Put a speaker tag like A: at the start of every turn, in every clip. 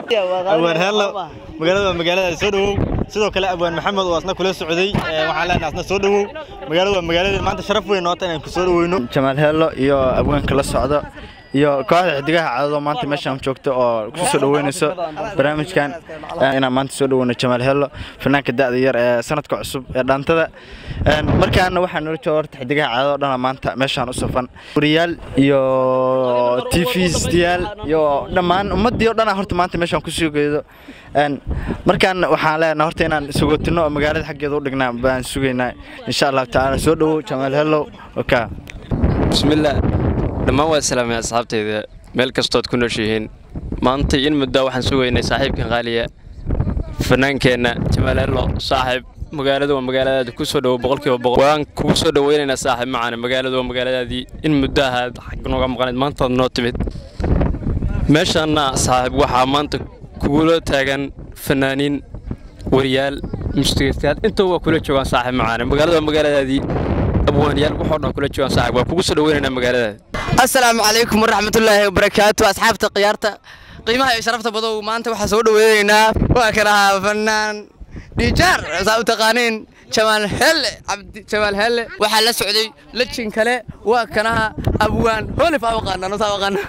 A: abwaan heello magaalada waa magaalada soo dhowow sidoo kale abwaan maxamed oo asna kula socday waxaan leenahay asna soo dhowow magaalada waa magaalada maanta sharaf weyn noota inaan ku soo dhoweyno jamaal heello iyo abwaanka la socda iyo kooxda xidigaha cadado maanta meeshaan joogta oo ku soo dhoweynayso barnaamijkan inaan maanta soo dhoweyno jamaal heello fanaanka da'da yar ee sanadka cusub ee dhaantada markaana waxaa noola jooga horta xidigaha cadado dhana maanta meeshaan u safan wariyaal iyo tvsdayaal iyo dhammaan ummaddii oo dhana horta maanta meeshaan ku soo geedo markaan waxaan leenahay horta inaan sugootino oo magaalada xaggeeda u dhignaa baan sugaynaa insha allahu tacaala soo dhowow jamaal heellow oka
B: bismillaah dhammaan waa salaamay asxaabtayda meel kastood ku nooshihiin maanta in muddo waxaan sugaynay saaxiibkan qaaliya fanaankeenna jamaal heello saaxiib magaaladu waa magaaladaada ku soo dhowo boqolkiiba boqol waan kugu soo dhoweynaynaa saaxiib macaane magaaladu waa magaaladaadii in muddo ahaad xag nooga maqanayd maantaad noo timid meeshaanna saaxiib waxaa maanta kugula taagan fanaaniin wariyaal mushtigaystayaal intaba waa kula joogaan saaxiib macaane magaaladu waa magaaladaadii abwaanyaal waxoo dhan kula joogaan saaxiib waa kugu soo dhoweynaynaa magaaladaada
C: asalaamu calaykum waraxmatullaahi wabarakaatu asxaabta khiyaarta qiimaha iyo sharafta badow maanta waxaa soo dhoweynaynaa waa kan ahaa fanaan dhiijaar saa u taqaaniin jamaal helle cabdi jamaal helle waxaa la socday lajin kale waa kanaha abwaan holif aa aqaana saa aqaana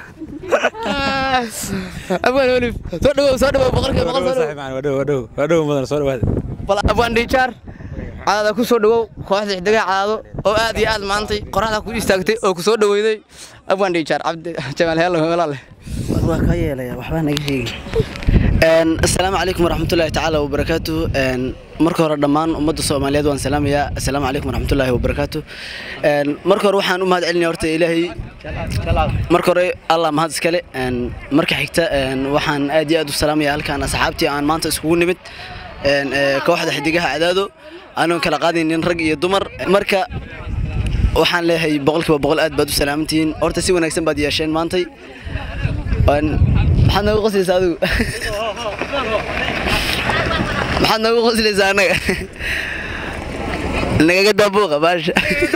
C: abwaan holif soo dhawow soo dhawow boqolkiiba boqol soo dhawow bal abwaan dhiijaar cadaada ku soo dhawow kooxda xidigaha cadaado oo aad iyo aad maantay qoraxda ku istaagtay oo ku soo dhaweyday abwaan dhiijaar cabdi jamaal helle walaale
D: waa ka yeelaya waxbaa naga sheegi asalaamu calaykum waraxmatullaahi tacaala wabarakaatu marka hore dhammaan ummadda soomaaliyeed waan salaamayaa assalaamu calaykum waraxmatullaahi wabarakaatu marka hore waxaan u mahad celinaya horta ilaahay marka hore allah mahad iskale marka xigta waxaan aad iyo aad u salaamaya halkaan asxaabtii aan maanta iskugu nimid kooxda xidigaha cadaado anoon kala qaadaynin rag iyo dumar marka waxaan leeyahay boqolkiiba boqol aad baad u salaamantihiin horta si wanaagsan baad yeesheen maantay maxaad noogu qoslaysaa adigu maxaad noogu qoslaysaa annaga nagaga daabuuqa baasha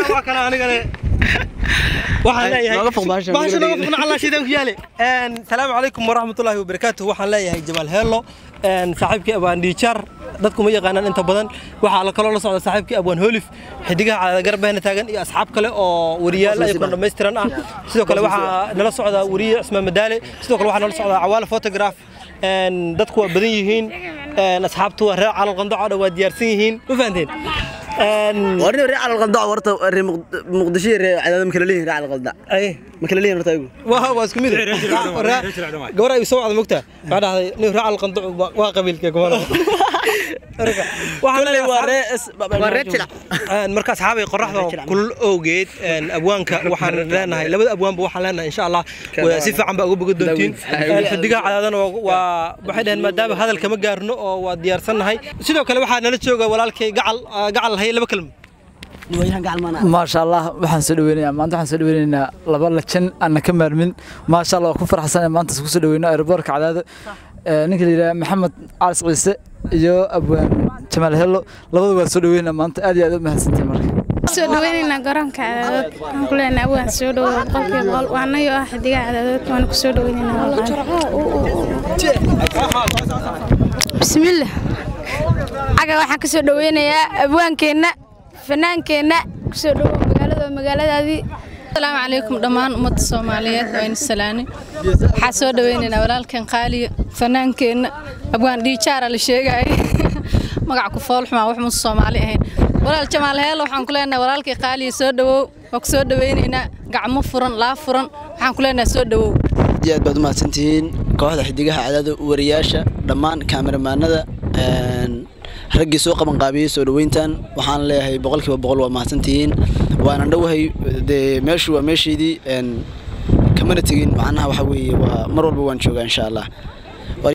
E: waxaan leeyahay salaamu calaykum waraxmatullaahi wabarakaatu waxaan leeyahay jamaal heello saaxiibkii abwaan dhiijaar dadku ma yaqaanaan inta badan waxaa kaloo la socda saaxiibkii abwaan holif xidigaha cadada garbeena taagan iyo asxaab kale oo wariyaal ayakoo dhammaystiran ah sidoo kale waxaa nala socda wariye cismaan madaale sidoo kale waxaa nala socda cawaale photograph dadku waa badan yihiin asxaabtu waa reer calal qandaco dhan waa diyaarsan yihiin ma fahanteen
D: warni reer calal qandaco warta reer muqdisho iyo reer cadaado ma kala leeyihin reer calal qandac ma kala leeyihin horta ayagu
E: waa waa isku mid gabar ay soo wacda mogtaa waxaa dhahday nin reer calal qandaco waa qabiilka gobol marka asxaabay qoraxda kulul owgeed abwaanka waxaan leenahay labada abwaanba waxaan leenahay insha allah si fiican baa uga boga doontiin xidigaha cadaadana waa waxay dhaheen maadaama hadal kama gaarno oo waa diyaarsannahay sidoo kale waxaa nala jooga walaalkay gacal gacal hay laba kelmo
F: maasha allah waxaan soo dhaweynayaa maanta waxaan soo dhaweynaynaa laba lajan aanna ka maarmin maasha allah waa ku farxsan maanta ku soo dhaweyno aeroboortka cadaado ninka la yidhaha maxamed calis ciise iyo abwaan jamaal hello labada waa soo dhaweynaa maanta aad iyo aad u mahadsantahay marka
G: soo dhaweynaynaa garoonka cadaadood waxaan ku leenahay abwaan soo dhawow boqolkiiba boqol waa anagoo ah xidigaha cadaadood waana ku soo dhaweynaynaa bismillah caga waxaan ka soo dhaweynayaa abwaankeenna fanaankeenna kusoo dhawow magaalada waa magaaladaadii
H: asalaamu calaykum dhammaan ummadda soomaaliyeed waa ina salaanay waxaa soo dhaweynaynaa walaalkan qaaliya fanaankeenna abwaan dhiijaara la sheegaya magac ku foolxumaa wax muuse soomaali ahayn walaal jamaal heelo waxaan ku leenahay walaalkii qaaliya soo dhawow waa ku soo dhaweynaynaa gacmo furan laa furan waxaan ku leenahay soo dhawow
D: aad iyo aad baad u mahadsantihiin kooxda xidigaha cadaada wariyaasha dhammaan kaameramaanada raggii soo qabanqaabiyey soo dhoweyntan waxaan leeyahay boqolkiiba boqol waa mahadsantihiin waanan dhowahay dee meeshu waa meeshaydii kamana tegin macnaha waxa weeye waa mar walba waan joogaa insha allah